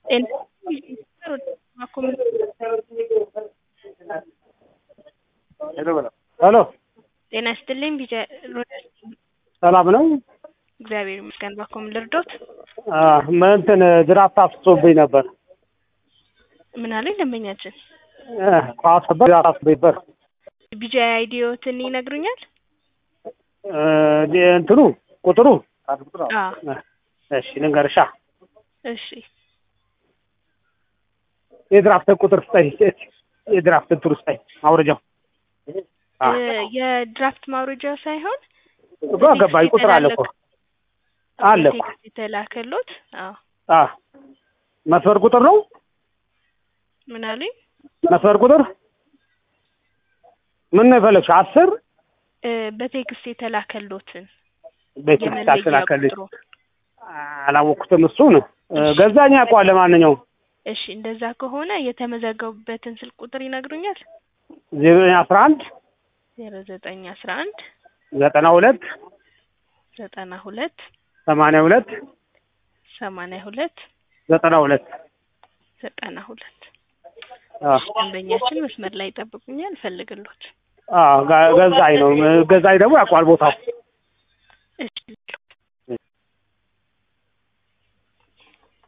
ሄሎ ጤና ይስጥልኝ ቢጃ ሰላም ነው? እግዚአብሔር ይመስገን። ባኮ ምን ልርዶት? እንትን ድራፍት አፍሶብኝ ነበር። ምን አለኝ ደንበኛችን? ኳስ ነበር ድራፍት አፍሶብኝ ቢጃ አይዲዮትን ይነግሩኛል? እንትኑ ቁጥሩ አዎ እሺ ልንገርሻ እሺ የድራፍት ቁጥር ስጠኝ። የድራፍት እንትኑ ስጠኝ አውርጃው የድራፍት ማውረጃ ሳይሆን እኮ ገባኝ። ቁጥር አለ እኮ አለ እኮ ቴክስት የተላከሎት። አዎ አ መስመር ቁጥር ነው። ምን አሉኝ? መስመር ቁጥር ምን ነው የፈለግሽው? አስር እ በቴክስት የተላከሎትን በቴክስት የመለያ አስተላከልሽ ቁጥሩ። አላወቅኩትም። እሱን ገዛኝ ያውቀዋል። ለማንኛውም እሺ እንደዛ ከሆነ የተመዘገቡበትን ስልክ ቁጥር ይነግሩኛል? ዜሮ አስራ አንድ ዜሮ ዘጠኝ አስራ አንድ ዘጠና ሁለት ዘጠና ሁለት ሰማንያ ሁለት ሰማንያ ሁለት ዘጠና ሁለት ዘጠና ሁለት አ ደንበኛችን መስመር ላይ ይጠብቁኛል። እፈልግሎት አ ጋ- ገዛኝ ነው። ገዛኝ ደግሞ ያውቀዋል ቦታው